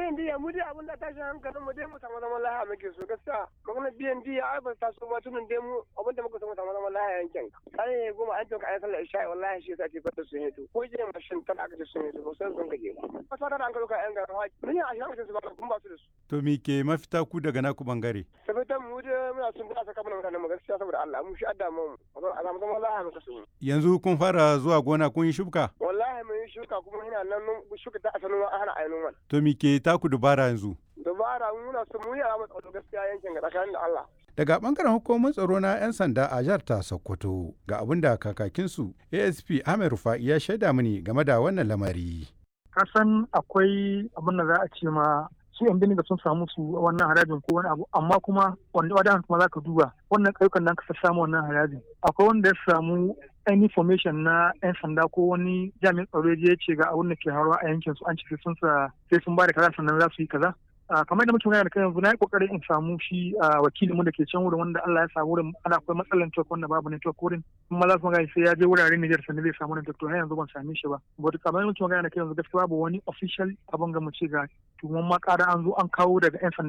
biyan diya mu dai abin da tashin hankalin mu dai mu samu zaman lahiya muke so gaskiya magana biyan diya ai ba ta so ba tunan dai mu abin da muka so mu samu zaman lahiya yankin kai goma an toka ayi sallar isha'i wallahi shi yasa ce fata sun yi to ko je mashin tana aka ce sun yi to ba sai sun gaje ba ba ta da an ka doka yan garin haji mun yi ashirin aka ce su ba kun ba su da su To me ke mafita ku daga naku bangare? sabitan mu dai muna sun da saka mana mutanen mu gaskiya saboda Allah mu shi adda mu a samu zaman lahiya muka so Yanzu kun fara zuwa gona kun yi shubka? wallahi mun yi shuka kuma ina nan shuka ta asalin ana ainihin wani To me ke taku dubara yanzu? dabara muna so mu yi a matsayin gaskiya yankin ga tsakanin da Allah Daga bangaren hukumar tsaro na 'yan sanda a jihar ta Sokoto ga abin da kakakinsu ASP Ahmed Rufa'i ya shaida mini game da wannan lamari. kasan akwai abin da za a ce ma su yan bindiga sun samu su wannan harajin ko wani abu amma kuma wanda wadan kuma za ka duba wannan ƙauyukan nan ka samu wannan harajin akwai wanda ya samu any information na yan sanda ko wani jami'in tsaro ya je ya ce ga abin da ke haruwa a yankin su an ce sun sa sai sun ba da kaza sannan za su yi kaza Ah, kamar da muke magana da kai yanzu na yi kokarin in samu shi ah, wakilin mu da ke can wurin wanda Allah ya sa wurin ana akwai matsalar network wanda babu network wurin kuma za su magana sai ya je wuraren Niger sannan zai samu network to har yanzu ban same shi ba but kamar da muke magana da kai yanzu gaskiya babu wani official abin ga mu ce ga tuwon ma ƙara an zo an kawo daga yan sanda